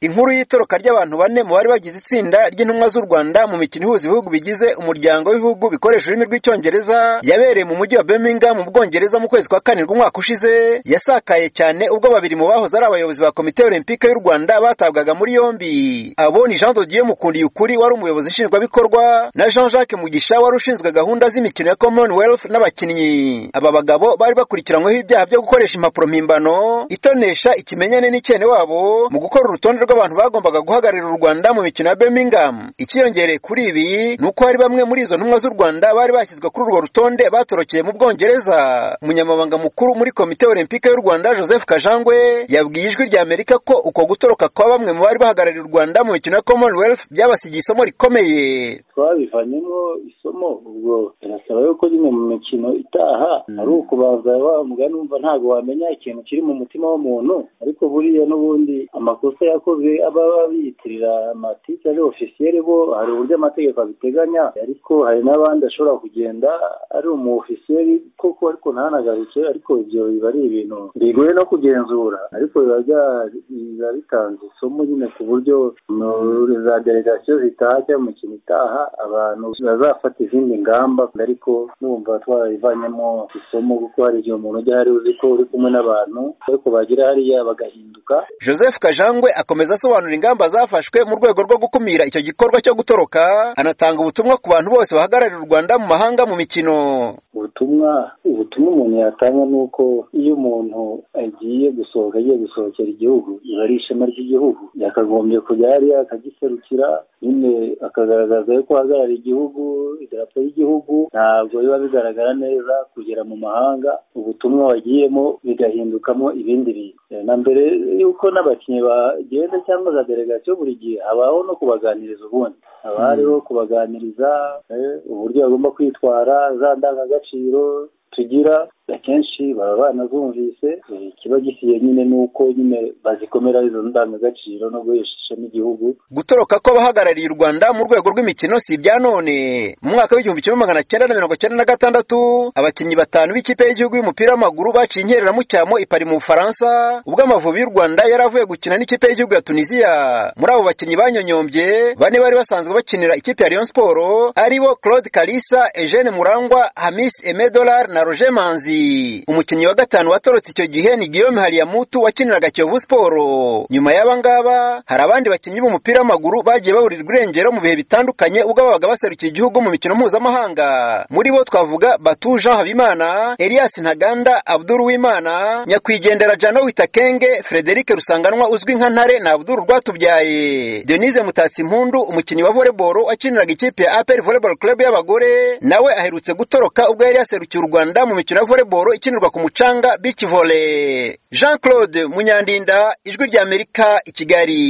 Inkuru y'itoroka ry'abantu bane mu bari bagize itsinda ry'intumwa z'u Rwanda mu mikino ihuza ibihugu bigize umuryango w'ibihugu bikoresha ururimi rw'icyongereza yabereye mu mujyi wa Birmingham mu Bwongereza mu kwezi kwa karindwi umwaka ushize yasakaye cyane ubwo babiri mu bahoze ari abayobozi ba komite olempike y'u Rwanda batabwaga muri yombi abo ni Jean de Dieu Mukundiyukuri wari umuyobozi nshingwabikorwa na Jean Jacques Mugisha wari ushinzwe gahunda z'imikino ya Commonwealth n'abakinnyi aba bagabo bari bakurikiranyweho ibyaha byo gukoresha impapuro mpimbano itonesha ikimenyane n'icyene wabo mu gukora urutonde rw'abantu bagombaga guhagararira u Rwanda mu mikino ya Birmingham ikiyongereye kuri ibi ni uko hari bamwe muri izo ntumwa z'u Rwanda bari bashyizwe kuri urwo rutonde batorokeye mu Bwongereza umunyamabanga mukuru muri komite olempike y'u Rwanda Joseph Kajangwe yabwiye ijwi rya Amerika ko uko gutoroka kwa bamwe mu bari bahagarariye u Rwanda mu mikino ya Commonwealth byabasigiye isomo rikomeye twabivanyemo isomo ubwo birasaba yuko nyine mu mikino itaha ari ukubanza wa mugani wumva ntabwo wamenya ikintu kiri mu mutima w'umuntu ariko buriya n'ubundi amakosa yakozwe aba biyitirira amatike ari ofisiyeri bo hari uburyo amategeko abiteganya ariko hari n'abandi ashobora kugenda ari umu ofisiyeri koko ariko ntanagarutse ariko ibyo biba ari ibintu bigoye no kugenzura ariko biba bitanze isomo nyine ku buryo za delegasiyo zitaha cyangwa imikino itaha abantu bazafata izindi ngamba ariko numva twabivanyemo isomo kuko hari igihe umuntu ujya hari uzi ko uri kumwe n'abantu ariko bagira hariya bagahinduka Joseph Kajangwe akomeza asobanura ingamba zafashwe mu rwego rwo gukumira icyo gikorwa cyo gutoroka anatanga ubutumwa ku bantu bose bahagararira u Rwanda mu mahanga mu mikino ubutumwa ubutumwa umuntu yatanga ni uko iyo umuntu agiye gusohoka agiye gusohokera igihugu biba ari ishema ry'igihugu yakagombye kujya hariya akagiserukira nyine akagaragaza yuko ahagarariye igihugu idarapo y'igihugu ntabwo biba bigaragara neza kugera mu mahanga ubutumwa wagiyemo bigahindukamo ibindi bintu na mbere yuko n'abakinnyi bagenda cyangwa za delegasiyo buri gihe habaho no kubaganiriza ubundi haba hariho kubaganiriza uburyo bagomba kwitwara za ndangagaciro tugira akenshi baba banazumvise ikiba gisiye nyine ni uko nyine bazikomera izo ndangagaciro no guhesha n'igihugu gutoroka kw'abahagarariye u rwanda mu rwego rw'imikino si ibya none mu mwaka w'igihumbi kimwe magana cyenda na mirongo cyenda na gatandatu abakinnyi batanu b'ikipe y'igihugu y'umupira w'amaguru baciye inkereramucyamo i Paris mu bufaransa ubwo amavubi y'u rwanda yari avuye gukina n'ikipe y'igihugu ya tunisiya muri abo bakinnyi banyonyombye bane bari basanzwe bakinira ikipe ya rayon siporo aribo claude kalisa eugene murangwa hamis emedolar na roger manzi umukinnyi wa gatanu watorotse icyo gihe ni Guillaume Haliyamutu wakiniraga Kiyovu Sport nyuma y'abangaba hari abandi bakinnyi b'umupira w'amaguru bagiye baburirwa irengero mu bihe bitandukanye ubwo babaga baserukiye igihugu mu mikino mpuzamahanga muri bo twavuga Batu Jean Habimana Elias Ntaganda Abdul Wimana nyakwigendera Jano Witakenge Frederic Rusanganwa uzwi nka Ntare na Abdul Rwatubyaye Denise Mutatsi Mpundu umukinnyi wa volleyball wakiniraga ikipe ya APR Volleyball Club y'abagore nawe aherutse gutoroka ubwo yari yaserukiye u Rwanda mu mikino ya volleyball volleyball ikinirwa ku mucanga beach volley Jean Claude Munyandinda ijwi rya Amerika i Kigali